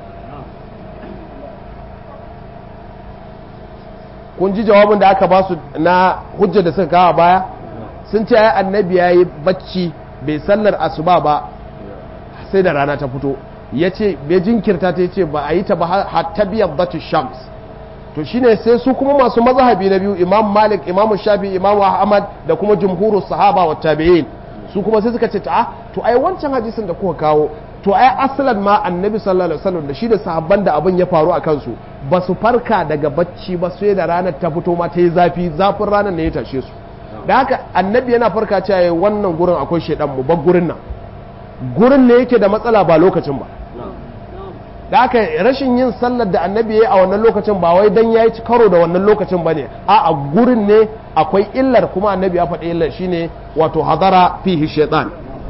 kun ji jawabin da aka ba su na hujjar da suka kawo baya sun ce ai annabi ya yi bacci bai sallar asuba ba sai da rana ta fito ya ce bai jinkirta ta ce ba a yi ta ba hatta biyar batu shams to shine sai su kuma masu mazhabi na biyu imam malik imam shafi imam ahmad da kuma jumhurus sahaba wa tabi'in su kuma sai suka ce ta to ai wancan hadisin da kuka kawo to ai asalan ma annabi sallallahu alaihi wasallam da shi da sahabban da abin ya faru a kansu ba su farka daga bacci ba sai da ranar ta fito ma ta yi zafi zafin ranar ne ya tashe su da haka annabi yana farka cewa wannan gurin akwai shedan mu bar gurin nan gurin ne yake da matsala ba lokacin ba da haka rashin yin sallar da annabi ya yi a wannan lokacin ba wai dan ya yi karo da wannan lokacin ba ne a a gurin ne akwai illar kuma annabi ya faɗi illar shine wato hadara fihi shaitan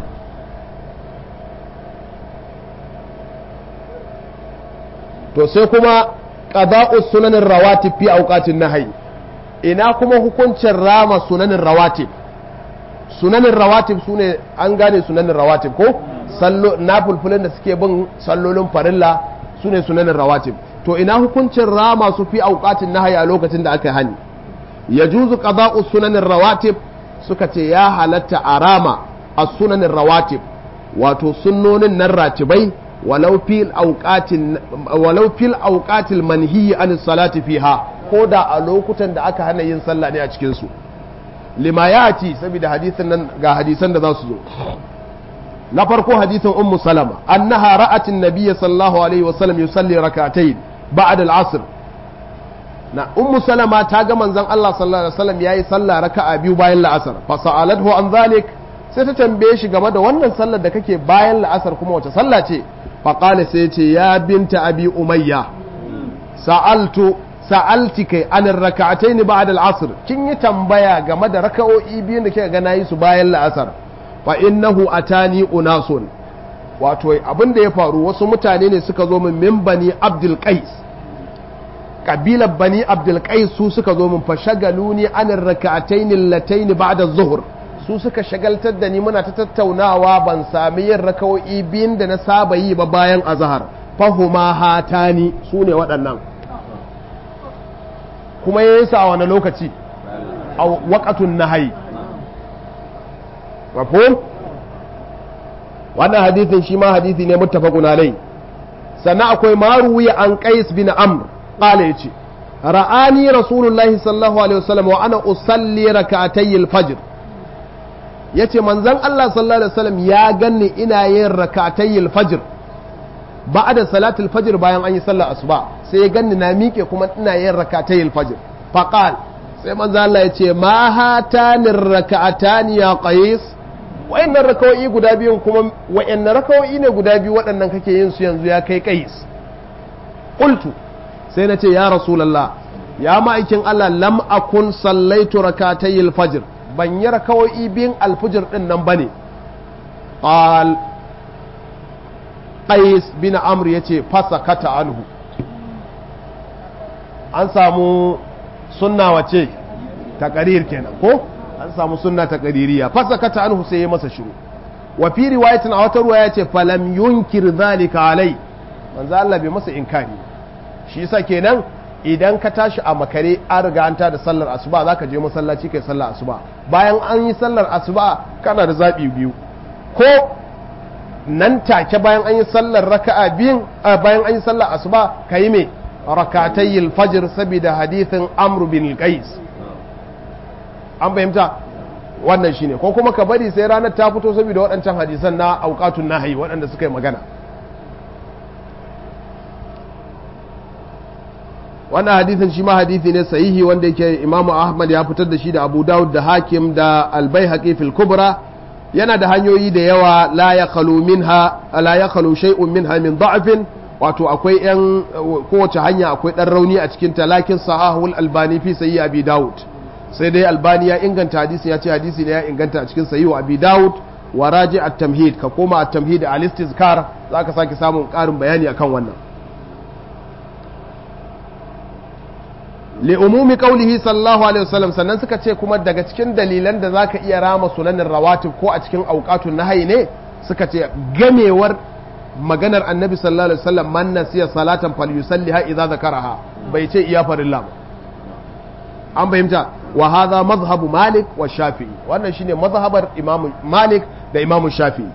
to sai kuma qada'u sunanin rawatib fi awqatin nahyi ina kuma hukuncin rama sunanin rawatib sunanin rawatib sune an gane sunanin rawatib ko sallo na fulfulin da suke bin sallolin farilla sune sunanin rawatib to ina hukuncin rama su fi auqatin nahyi a lokacin da aka hani yajuzu qada'u sunanin rawatib suka ce ya halatta a rama as-sunanin rawatib wato sunnonin nan ratibai walau fil auqatin walau fil auqatil manhiyi an salati fiha ko da a lokutan da aka hana yin sallah ne a cikin su lima yati saboda hadisin nan ga hadisan da za su zo na farko hadisin ummu salama annaha ra'at an-nabiy sallallahu alaihi wa sallam yusalli rak'atayn ba'da al-'asr na ummu salama ta ga manzon Allah sallallahu alaihi wasallam yayi sallah raka'a biyu bayan la'asar fa sa'alathu an zalik sai ta tambaye shi game da wannan sallar da kake bayan la'asar kuma wace sallah ce fa qala sai ce ya binta abi umayya sa'altu sa'alti kai an raka'ataini ba'da al-asr kin yi tambaya game da raka'o'i biyun da kika ga nayi su bayan la'asar fa innahu atani unasun wato abin da ya faru wasu mutane ne suka zo min min bani abdul qais kabilar bani abdul qais su suka zo min fa shagaluni an raka'ataini allataini ba'da zuhur su suka shagaltar da ni muna ta tattaunawa ban sami yin raka'o'i biyun da na saba yi ba bayan azhar fahuma hatani su ne waɗannan kuma ya yi sa a wani lokaci a waƙatun nahayi mafhum wannan hadithin shi ma hadithi ne muttafaqun alai sannan akwai maruwi an qais bin amr qala yace ra'ani rasulullahi sallallahu alaihi wasallam wa ana usalli rak'atay al-fajr yace manzon Allah sallallahu alaihi wasallam ya ganni ina yin rak'atay al-fajr ba'da salatul fajr bayan an yi sallar asuba sai ya ganni na miƙe kuma ina yin rak'atay al-fajr faqal sai manzo Allah ya ce ma hatani rak'atani ya qais wayannan rakawoyi guda biyun kuma wayannan rakawoyi ne guda biyu waɗannan kake yin su yanzu ya kai qais qultu sai na ce ya rasulullah ya ma'aikin Allah lam akun sallaitu rak'atay al-fajr ban yi rakawoyi biyun al-fajr din nan bane qal qais bin amr yace fasakata anhu an samu sunna wace taqrir kenan ko an samu sunna taqririya fasakata anhu sai ya masa shiru wa fi riwayatin a wata ruwaya yace falam yunkir zalika alai manzo Allah bai masa inkari shi yasa kenan idan ka tashi a makare an riga an da sallar asuba zaka je masallaci kai sallar asuba bayan an yi sallar asuba kana da zabi biyu ko nan take bayan an yi sallar raka'a biyun bayan an yi sallar asuba kayi me rakatayil fajr saboda hadithin amr bin qais an fahimta wannan shine ko kuma ka bari sai ranar ta fito saboda waɗancan hadisan na auqatun nahyi waɗanda suka yi magana wannan hadithin shi ma hadithi ne sahihi wanda yake imamu ahmad ya fitar da shi da abu dawud da hakim da albayhaqi fil kubra yana da hanyoyi da yawa la ya khalu minha la ya khalu shay'un minha min da'fin wato akwai yan kowace hanya akwai dan rauni a cikin talakin sahahul albani fi sayyi abi daud sai dai albani ya inganta hadisi ya ce hadisi ne ya inganta a cikin sayyi abi daud wa raji at-tamhid ka koma at-tamhid al-istizkar zaka sake samun karin bayani akan wannan li umumi qawlihi sallallahu alaihi wasallam sannan suka ce kuma daga cikin dalilan da zaka iya rama sunanin rawatib ko a cikin auqatun nahyi ne suka ce gamewar maganar annabi sallallahu alaihi wasallam man nasiya salatan falyusalliha idza zakaraha bai ce iya farilla ba an fahimta wa hadha madhhabu malik wa shafi'i wannan shine mazhabar imam malik da imam shafi'i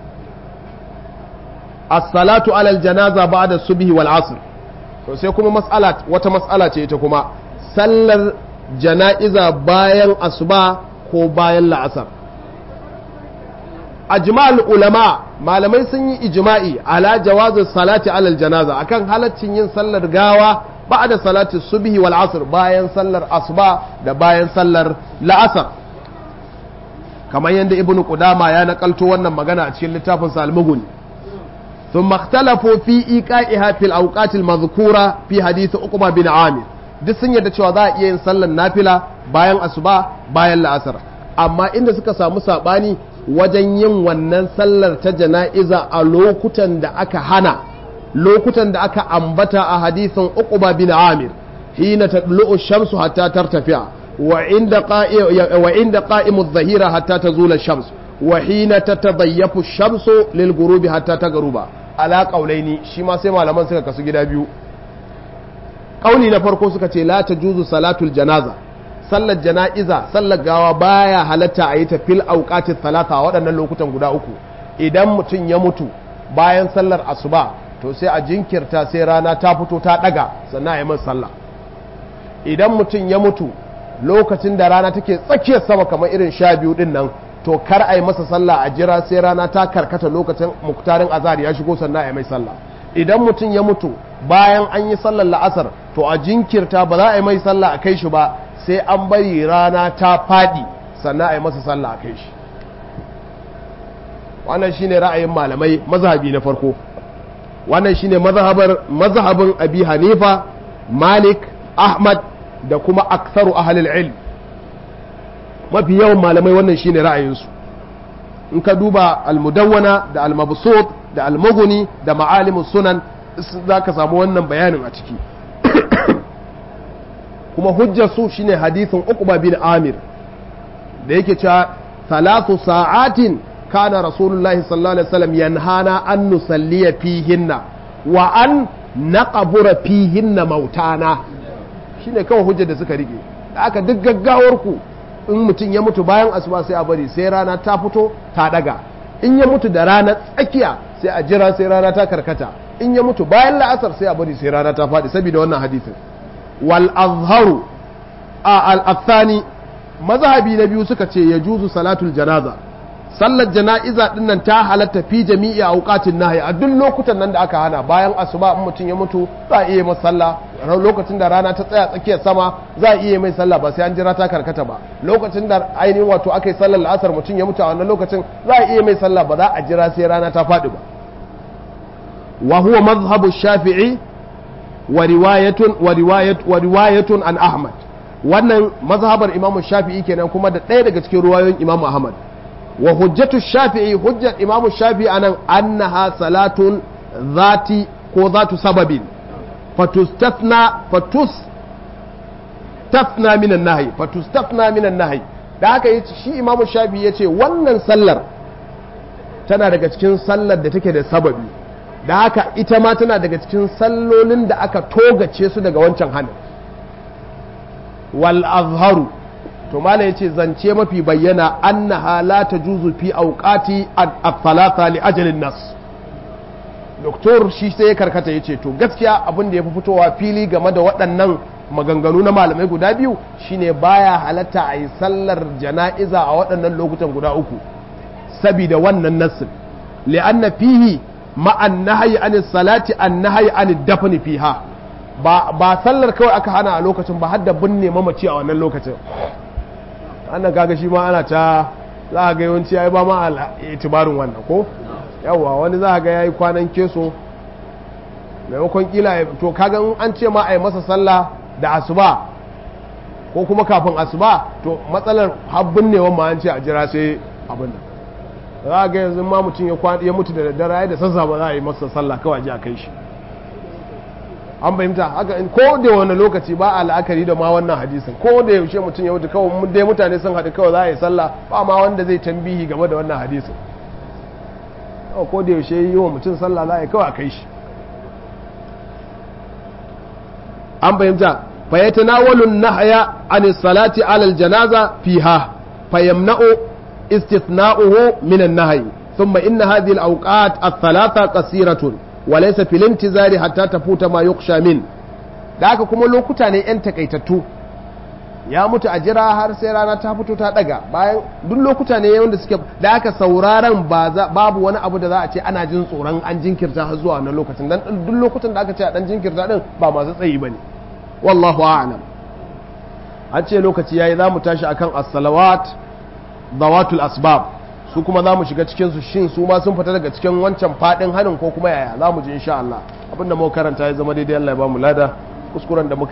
as-salatu ala al-janaza ba'da subhi wal asr to sai kuma mas'ala wata mas'ala ce ita kuma sallar jana'iza bayan asuba ko bayan la'asar ajma'ul ulama malamai sun yi ijma'i ala jawazin salati alal janaza akan halaccin yin sallar gawa ba'da salati subhi wal asr bayan sallar asuba da bayan sallar la'asar kamar yadda ibn qudama ya nakalto wannan magana a cikin littafin sa al-mughni ثم اختلفوا في إيقائها في الأوقات المذكورة في حديث أقبة بن عامر duk sun yarda cewa za a iya yin sallar nafila bayan asuba bayan la'asar amma inda suka samu sabani wajen yin wannan sallar ta jana'iza a lokutan da aka hana lokutan da aka ambata a hadisin uquba bin amir hina tadlu'u shamsu hatta tartafi'a wa inda qa'i wa inda qa'imu adh-dhahira hatta tazula shams wa hina tatadayyafu shamsu lil ghurubi hatta taghruba ala qaulaini shi ma sai malaman suka kasu gida biyu kauli na farko suka ce la ta juzu salatul janaza sallar jana'iza sallar gawa baya halatta a yi ta fil auqatit talata waɗannan lokutan guda uku idan mutum ya mutu bayan sallar asuba to sai a jinkirta sai rana ta fito ta ɗaga sannan a yi masa sallah idan mutum ya mutu lokacin da rana take tsakiyar sama kamar irin sha biyu din nan to kar a yi masa sallah a jira sai rana ta karkata lokacin muktarin azhar ya shigo sannan a yi mai sallah idan mutum ya mutu bayan an yi sallar la'asar to a jinkirta ba za a yi mai sallah a kai shi ba sai an bari rana ta faɗi sannan a yi masa sallah a kai shi wannan shine ra'ayin malamai mazhabi na farko wannan shine mazhabar mazhabin abi hanifa malik ahmad da kuma aktharu ahlul ilm mafi yawan malamai wannan shine ra'ayinsu in ka duba almudawwana da almabsut da almughni da ma'alimus sunan zaka samu wannan bayanin a ciki kuma hujjar su shine hadithin uqba bin amir da yake cewa salatu sa'atin kana rasulullahi sallallahu alaihi wasallam yanhana an nusalliya fihinna wa an naqbura fihinna mautana shine kawai hujjar da suka rike da aka duk gaggawar ku in mutum ya mutu bayan asuba sai a bari sai rana ta fito ta daga in ya mutu da rana tsakiya sai a jira sai rana ta karkata in ya mutu bayan la'asar sai a bari sai rana ta faɗi saboda wannan hadisin wal azharu a al athani mazhabi na biyu suka ce ya juzu salatul janaza sallar jana'iza din nan ta halatta fi jami'i auqatin nahyi a duk lokutan nan da aka hana bayan asuba in mutum ya mutu za a iya masa sallah lokacin da rana ta tsaya tsakiyar sama za a iya mai sallah ba sai an jira ta karkata ba lokacin da ainihin wato aka yi sallar la'asar mutum ya mutu a wannan lokacin za a iya mai sallah ba za a jira sai rana ta faɗi ba wa huwa mazhabu shafi'i wa riwayatun wa riwayat wa riwayatun an ahmad wannan mazhabar imamu shafi'i kenan kuma da ɗaya daga cikin ruwayoyin imamu ahmad wa hujjatu shafi'i hujjar imamu shafi'i anan annaha salatun zati ko zatu sababin fatustafna fatustafna minan nahi fatustafna minan nahi da haka yace shi imamu shafi'i yace wannan sallar tana daga cikin sallar da take da sababi da haka ita ma tana daga cikin sallolin da aka togace su daga wancan hannun wal azharu to mala yace zance mafi bayyana annaha la tajuzu fi awqati al-thalatha li ajalin nas doktor shi sai ya karkata yace to gaskiya abin da yafi fitowa fili game da waɗannan maganganu na malamai guda biyu shine baya halatta a yi sallar jana'iza a waɗannan lokutan guda uku sabida wannan nassin li'anna fihi ma'an nahyi an salati an nahyi an dafni fiha ba ba sallar kawai aka hana a lokacin ba har da binne mamaci a wannan lokacin annan kaga shi ma ana ta za a ga yawanci ya yi ba ma itibarin wannan ko yawwa wani za a ga ya yi kwanan keso maimakon kila to kaga in an ce ma a yi masa sallah da asuba ko kuma kafin asuba to matsalar habbin ne ma an ce a jira sai abin nan za a ga yanzu ma mutum ya mutu da daddare da sassa ba za a yi masa sallah kawai ji a kai shi an fahimta haka in ko da wani lokaci ba a la'akari da ma wannan hadisin ko da yaushe mutum ya wuce kawai dai mutane sun haɗu kawai za a yi sallah ba ma wanda zai tambihi game da wannan hadisin ko da yaushe yi wa mutum sallah za a yi kawai a kai shi an fahimta fa yatanawalu nahya an salati ala aljanaza fiha fa yamna'u istithna'uhu min an-nahy thumma inna hadhihi al-awqat ath-thalatha qasiratun walaisa filin tizari hatta ta futa ma yuksha min da haka kuma lokuta ne yan takaitattu ya mutu a jira har sai rana ta fito ta daga bayan duk lokuta ne wanda suke da haka sauraron babu wani abu da za a ce ana jin tsoron an jinkirta har zuwa wannan lokacin dan duk lokutan da aka ce a dan jinkirta din ba masu tsayi bane wallahu a'lam an ce lokaci yayi za mu tashi akan as-salawat dawatul asbab su kuma za mu shiga cikinsu shin su ma sun fita daga cikin wancan fadin hanin ko kuma yaya za mu ji insha Allah abinda muka karanta ya zama daidai Allah ya ba mu lada kuskuren da muka